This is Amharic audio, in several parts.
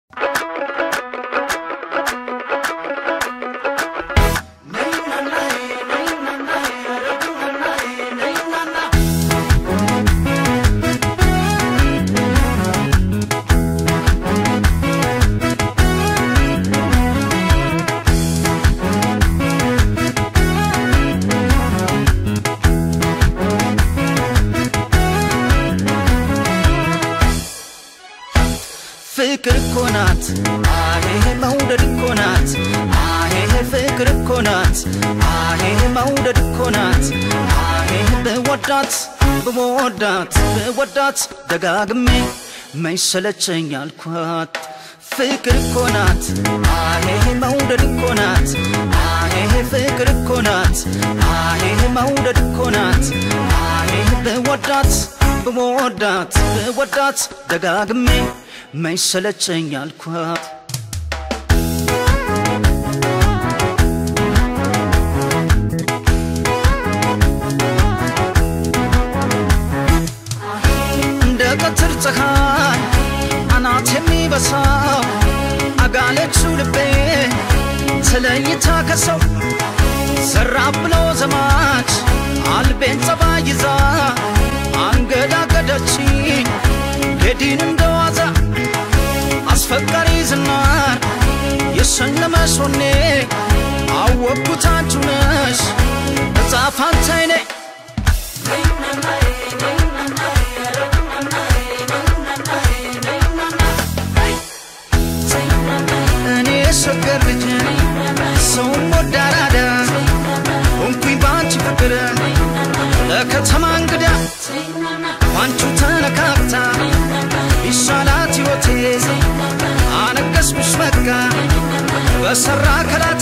ፍቅር እኮ ናት አሄ መውደድ እኮ ናት አሄ ፍቅር እኮ ናት አሄ መውደድ እኮ ናት አሄ ብወዳት ብወዳት ብወዳት ደጋግሜ መይሰለቸኝ አልኳት ፍቅር እኮ ናት አሄ መውደድ እኮ ናት አሄ ፍቅር እኮ ናት አሄ መውደድ እኮ ናት አሄ ብወዳት ብወዳት ብወዳት ደጋግሜ መይሰለቸኝ አልኳት እንደ ቀትር ፀሐይ አናት የሚበሳው አጋለችው ልቤ ተለይታ ከሰው ዘራ ብሎ ዘማች አልቤን ጸባ ይዛ አንገዳገደችኝ ሌዲን እንደዋዛ አስፈቃሪ ዝናር የሸለመሽ ወኔ አወቅኩት አንቺ ነሽ እጣ ፋንታዬ ነይ እኔ ሸገር ልጅ ሰውም ወዳራዳ ሆንኩኝ በአንቺ ፍቅር ለከተማ እንግዳ ባንቹ ተነካክታ ይሻላት ሕይወቴ አነገስኩሽ በቃ በሰራ ከላቴ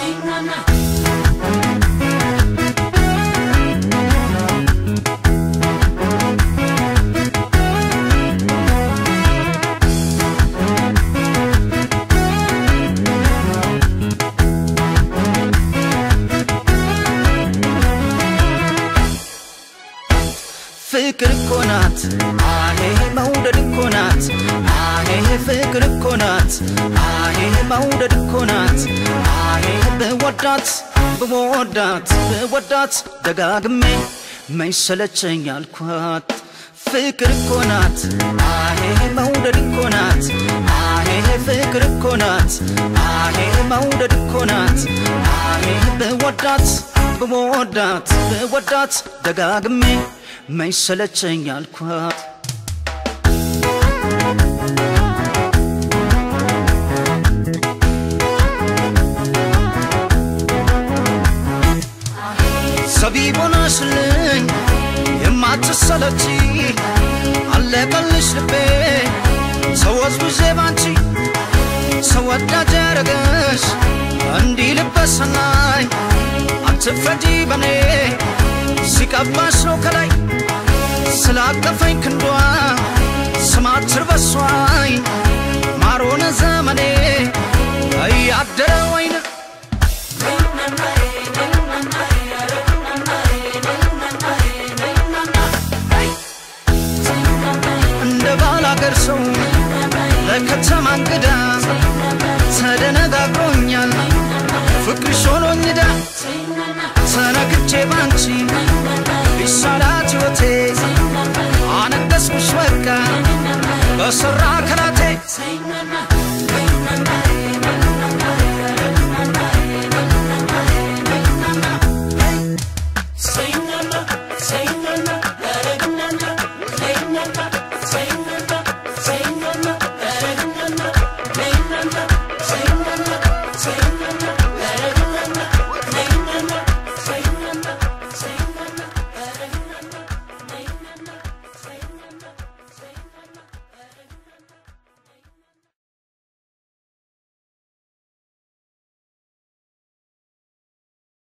ፍቅር እኮ ናት አሄ መውደድ እኮ ናት አሄ ፍቅር እኮ ናት አሄ መውደድ እኮ ናት አሄ ብወዳት ብወዳት ብወዳት ደጋግሜ መይሰለቸኝ አልኳት ፍቅር እኮ ናት አሄ መውደድ እኮ ናት አሄ ፍቅር እኮ ናት አሄ መውደድ እኮ ናት አሄ ብወዳት ብወዳት ብወዳት ደጋግሜ መይሰለቸኝ አልኳት ሰቢብ ሆነሽልኝ የማትሰለቺ አለቀልሽ ልቤ ተወዝውዤ ባንቺ ሰው ወዳጅ ያረገሽ እንዲህ ልበሰናይ አትፍረጂ በኔ ሲቀባሽ ነው ከላይ ስላቀፈኝ ክንዷ ስማትር በሷይ ማሮነ ዘመኔ እያደረ ወይን እንደ ባላገር ሰው ለከተማ እንግዳ ተደነጋግሮኛል ፍቅርሽ ሆኖኝ ዳ ተነክቼ ባንቺ ቢሻላት ሕይወቴ አነገስኩሽ በቃ በሰራ ከላቴ